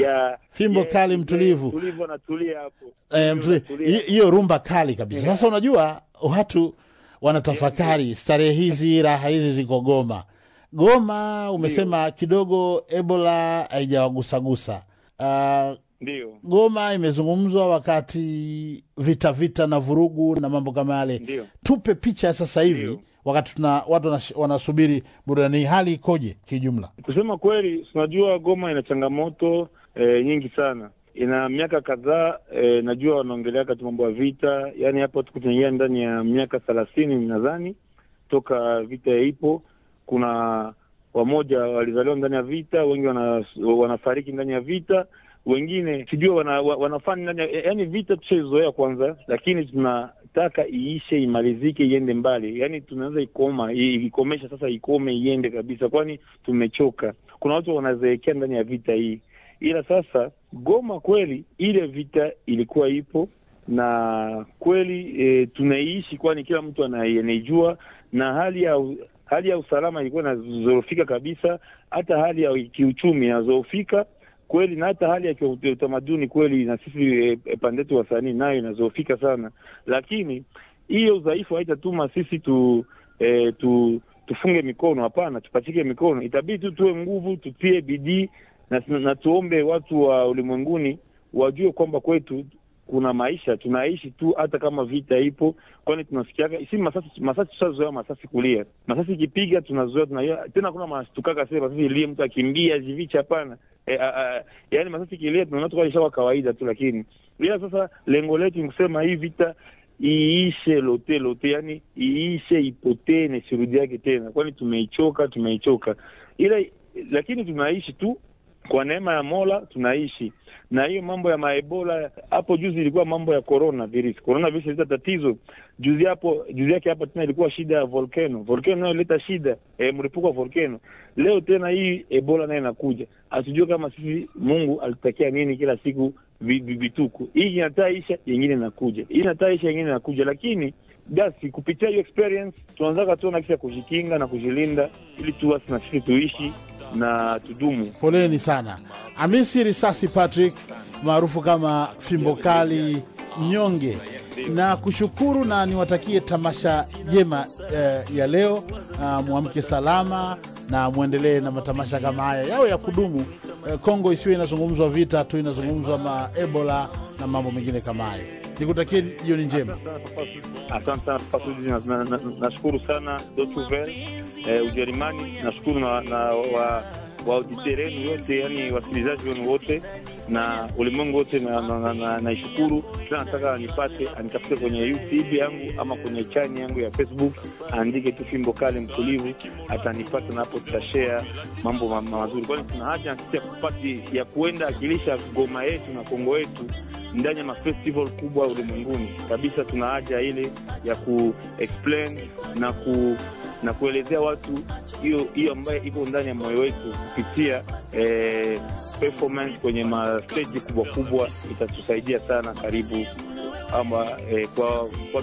ya Fimbo ya- kali mtulivu. mtulivu anatulia hapo Eh, mtu- Anatulia. hi- hiyo rumba kali kabisa. Sasa unajua watu wanatafakari starehe hizi, raha hizi ziko Goma. Goma umesema kidogo Ebola haijawagusagusa. Uh, ndio Goma imezungumzwa wakati vita vita na vurugu na mambo kama yale. Ndio. Tupe picha ya sasa hivi Ndio. wakati tuna watu wanash- wanasubiri burudani, hii. hali ikoje kijumla? kusema kweli tunajua Goma ina changamoto eh, nyingi sana ina miaka kadhaa eh, najua wanaongelea kati mambo ya vita yaani hapo tuko tunaingia ndani ya miaka thelathini nadhani toka vita ipo kuna wamoja walizaliwa ndani ya vita wengi wana, wanafariki ndani ya vita wengine sijui wana, wa- wanafanya ndani ya yaani vita tushaizoea kwanza lakini tunataka iishe imalizike iende mbali yaani tunaweza ikoma i- ikomesha sasa ikome iende kabisa kwani tumechoka kuna watu wanazeekea ndani ya vita hii ila sasa Goma kweli ile vita ilikuwa ipo na kweli e, tunaiishi kwani kila mtu ana- anaijua na hali ya u- hali ya usalama ilikuwa inazorofika kabisa hata hali ya kiuchumi inazorofika kweli na hata hali ya kiu- utamaduni kweli na sisi e, e, pande yetu wasanii nayo inazorofika sana lakini hiyo udhaifu haitatuma sisi tu, e, tu tufunge mikono hapana tupachike mikono itabidi tu tuwe nguvu tutie bidii na, na tuombe watu wa ulimwenguni wajue kwamba kwetu kuna maisha tunaishi tu hata kama vita ipo kwani tunasikiaga si masasi masasi tushazoea masasi kulia masasi ikipiga tunazoea tunaia tena kuna mastukaka sasa masasi ilie mtu akimbia jivicha hapana e, a, a, yaani masasi ikilia tunaona tu ishakuwa kawaida tu lakini ila sasa lengo letu ni kusema hii vita iishe lote lote yani iishe ipotee na isirudi yake tena kwani tumeichoka tumeichoka ila lakini tunaishi tu kwa neema ya Mola tunaishi na hiyo mambo ya maebola hapo juzi ilikuwa mambo ya corona virus corona virus ileta tatizo juzi hapo juzi yake hapa tena ilikuwa shida ya volcano volcano nayo ileta shida e, mlipuko wa volcano leo tena hii ebola nayo inakuja asijue kama sisi Mungu alitakia nini kila siku vi- vi- vituko hii inataisha yengine inakuja hii inataisha yengine inakuja lakini basi kupitia hiyo experience tunaanzaka tuona kisha kujikinga na kujilinda ili tu basi na sisi tuishi na tudumu Poleni sana. Hamisi Risasi Patrick maarufu kama Fimbo Kali Mnyonge, na kushukuru na niwatakie tamasha jema eh, ya leo. Uh, mwamke salama na mwendelee na matamasha kama haya yawe ya kudumu. Eh, Kongo isiwe inazungumzwa vita tu, inazungumzwa ma Ebola na mambo mengine kama hayo. Nikutakie jioni njema. Asante sana Papa Sudi, na- na- na- nashukuru sana Deutsche Welle eh, Ujerumani. Nashukuru na, na wa waauditeur wenu yote, yani wasikilizaji wenu wote na ulimwengu wote, na naishukuru na, na, naishukuru. Kila nataka anipate anitafute kwenye YouTube yangu ama kwenye chani yangu ya Facebook, aandike tu Fimbo Kali Mtulivu, atanipata na hapo tutashare mambo ma, ma, mazuri, kwani tuna haja na sisi ya kupati ya kuenda akilisha Goma yetu na Kongo yetu ndani ya mafestival kubwa ulimwenguni kabisa. Tuna haja ile ya ku explain na ku na kuelezea watu hiyo hiyo ambayo iko ndani ya moyo wetu kupitia eh, performance kwenye masteji kubwa kubwa, itatusaidia sana. Karibu ama eh, kwa, kwa